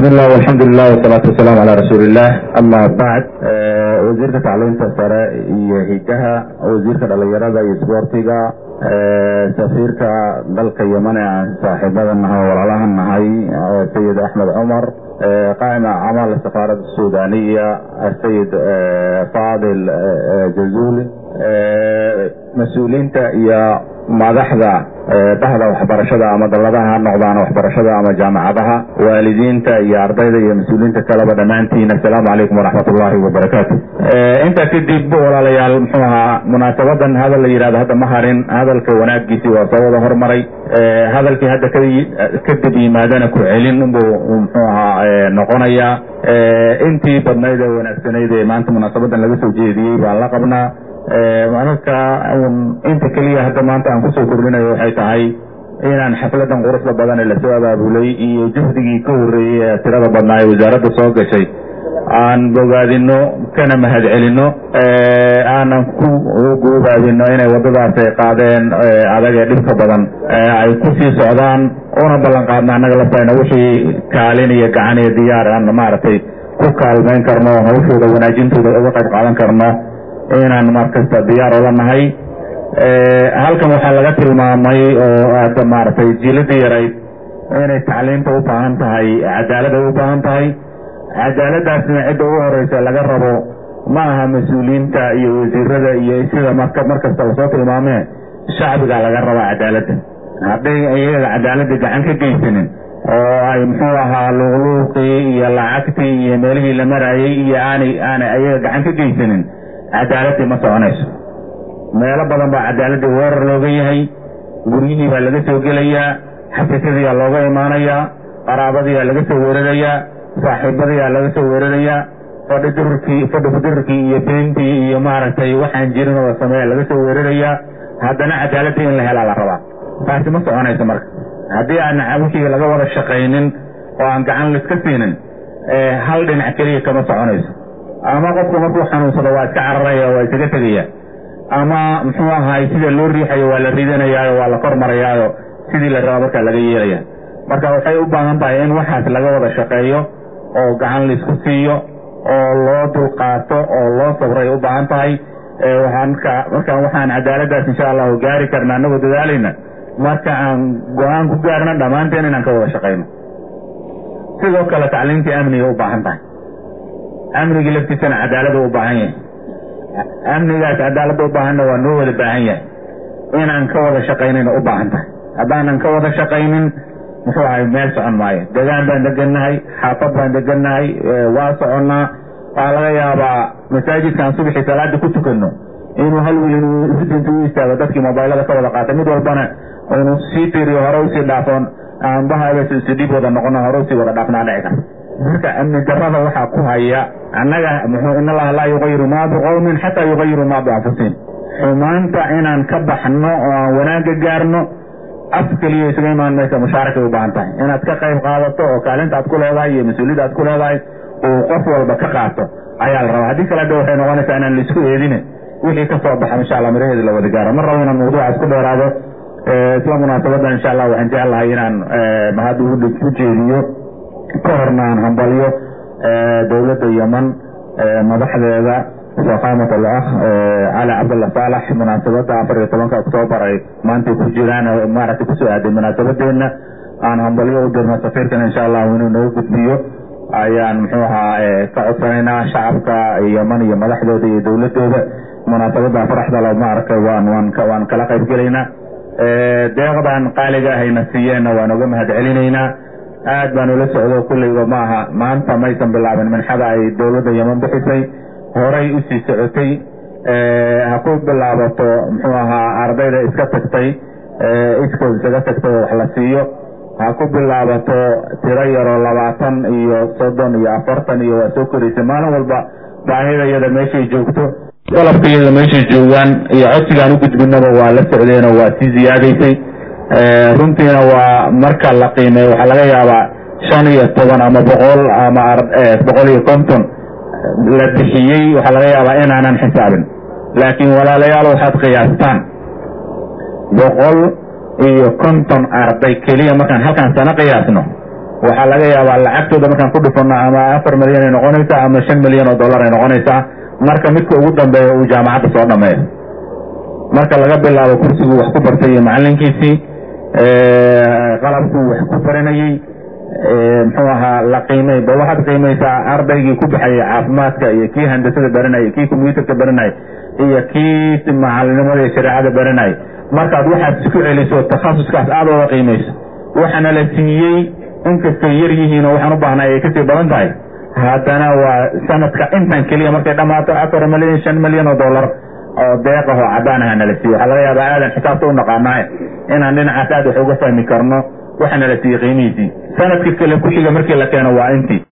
bismi illah alxamdulilah wasalaatu wasalaamu calaa rasuuliillah ama bacd wasiirka tacliinta sare iyo higaha wasiirka dhalinyarada iyo isboortiga safiirka dalka yeman ee aan saaxiibada nahay oo walaalaha nahay sayid axmed cumar qaa'ima camal safaarada suudaniya sayid faadil jazuli mas-uuliyiinta iyo madaxda dhahda waxbarashada ama dalladaha ha noqdaan waxbarashada ama jaamacadaha waalidiinta iyo ardayda iyo mas-uuliyiinta kaleba dhammaantiin assalaamu calaykum waraxmat ullahi wabarakaatu intaa kadib walaalayaal muxuu ahaa munaasabadan hadal la yidhahdo hadda ma harin hadalka wanaagiisii waa soo wada hormaray hadalkii hadda kadib yimaadana ku celin unbuu muxuu ahaa noqonayaa intii badnayd ee wanaagsanayd ee maanta munaasabadan laga soo jeediyey baan la qabnaa marka inta keliya hadda maanta aan kusoo kordhinayo waxay tahay inaan xafladan quruxda badan ee lasoo abaabulay iyo juhdigii ka horreeyey ee tirada badnaa ee wasaaradda soo gashay aan bogaadino kana mahad celino aanan ku guubaabino inay waddadaas ay qaadeen adag ee dhibka badan ay kusii socdaan una ballan qaadna annaga lafayna wixii kaalin iyo gacan iyo diyaar aan maaragtay ku kaalmayn karno hawshooda wanaajintooda uga qayb qaadan karno inaan markasta diyaar ola nahay halkan waxaa laga tilmaamay oo aada maaragtay jiiladii yarayd inay tacliimta u baahan tahay cadaalada u baahan tahay cadaaladaasna cidda ugu horeysa laga rabo ma aha mas-uuliyiinta iyo wasiirada iyo sida marka markasta lasoo tilmaamee shacbiga laga rabaa cadaaladda hadday iyaga cadaaladda gacan ka geysanin oo ay muxuu ahaa luuqluuqii iyo lacagtii iyo meelihii la marayay iyo aanay aanay ayaga gacan ka geysanin cadaaladii ma soconayso meelo badan baa cadaaladii weerar looga yahay guryihii baa laga soo gelayaa xafiisyadiiaa looga imaanayaa qaraabadiiaa laga soo weerarayaa saaxiibadiiaa laga soo weerarayaa fadhi dururkii fadhi kudirurkii iyo beentii iyo maaragtay waxaan jirin oo sameeya laga soo weerarayaa haddana cadaaladii in la helaa la rabaa taasi ma soconayso marka haddii aan wixii laga wada shaqaynin oo aan gacan laiska siinin hal dhinac keliya kama soconayso ama qofku markuu xanuunsado waa iska cararaya waa isaga tegaya ama muxuu ahaay sida loo riixayo waa la ridanayaayo waa la kor marayaayo sidii la raba markaa laga yeelaya marka waxay u baahan tahay in waxaas laga wada shaqeeyo oo gacan laisku siiyo oo loo dulqaato oo loo sabray u baahan tahay marka marka waxaan cadaaladaas insha allahu gaari karna anagoo dadaalayna marka aan go-aan ku gaarna dhammaanteen inaan ka wada shaqayno sidoo kale tacliimtii amniga u baahan tahay amnigii laftiisana cadaalada u baahan yahay amnigaas cadaalada u baahanna waa noo wada baahan yahay inaan ka wada shaqaynayna u baahan tahay haddaanan ka wada shaqaynin muxuu ahay meel socon maayo degaan baan degannahay xaafad baan degannahay waa soconnaa waxaa laga yaabaa masaajidkaan subaxii salaada ku tukanno inuu hal wiil inuu isdinta u istaago dadkii mobaylada ka wada qaatay mid walbana inuu sii tiriyo hore usii dhaafoon aanbahaabasdib wada noqono hore usii wada dhaafnaa dhici karta marka amni darada waxaa ku haya annaga muxuu in allaha laa yugayiru maa biqowmin xataa yugayiru maa bianfusihim xumaanta inaan ka baxno oo aan wanaagga gaarno af keliya isaga imaan maysa mushaarakay u baahan tahay inaad ka qayb qaadato oo kaalinta aad ku leedahay iyo mas-uuliyadda aad ku leedahay uu qof walba ka qaato ayaa la rabaa haddii kale de waxay noqonaysaa inaan laisku eedine wixii ka soo baxa insha allah miraheeda la wada gaaro mar rabo inaan mawduucaas ku dheeraado isla munaasabadan insha allah waxaan jeclahay inaan mahad ugu jeediyo ka horna aan hambalyo dowladda yeman madaxdeeda faqaamat alakh cali cabdalla saalax munaasabadda afar iyo tobanka oktoobar ay maantay ku jiraan maaragtay kusoo aaday munaasabadeena aan hambalyo u dirno safiirkan insha allahu inuu naga gudbiyo ayaan muxuu ahaa ka codsanaynaa shacabka yeman iyo madaxdooda iyo dowladooda munaasabadda faraxdalo maaragtay waan waan waan kala qayb gelaynaa deeqdan qaaliga ahayna siiyeenna waan uga mahad celinaynaa aad baan ula socdo kulleyba ma aha maanta maysan bilaabin minxada ay dowladda yeman bixisay horay usii socotay ha ku bilaabato muxuu ahaa ardayda iska tagtay iskood isaga tagtay oo wax la siiyo ha ku bilaabato tiro yaroo labaatan iyo soddon iyo afartan iyo waa soo koraysay maalin walba baahida iyada meeshay joogto dalabka iyada meeshay joogaan iyo codsigaan u gudbinaba waa la socdeenoo waa sii ziyaadaysay runtiina waa marka la qiimeeyo waxaa laga yaabaa shan iyo toban ama boqol ama boqol iyo konton la bixiyey waxaa laga yaabaa inaanan xisaabin laakiin walaalayaal waxaad qiyaastaan boqol iyo konton arday keliya markaan halkaan sano qiyaasno waxaa laga yaabaa lacagtooda markaan ku dhufano ama afar milyan ay noqonaysaa ama shan milyan oo dollar ay noqonaysaa marka midka ugu dambeeya uu jaamacadda soo dhameeyo marka laga bilaabo kursiguu wax ku bartay iyo macalinkiisii qalabkuu wax ku baranayey muxuu ahaa la qiimay ba waxaad qiimaysaa ardaygii ku baxayay caafimaadka iyo kii handasada baranayay kii combyuutarka baranayay iyo kii macalinimada iyo shareecada baranayay markaad waxaad isku celiso takhasuskaas aada oga qiimayso waxaana la siiyey inkastay yar yihiin oo waxaan u baahnay ay kasii badan tahay haddana waa sanadka intan keliya markay dhammaato afar milyan shan milyan oo dollar oo deeq ah oo cadaan aha nala siiye waxaa laga yaabaa aadan xisaabta u naqaanaa inaan dhinacaas aad wax uga fahmi karno waxaana la siiyey qiimihiisii sanadka kale ku xiga markii la keeno waa intii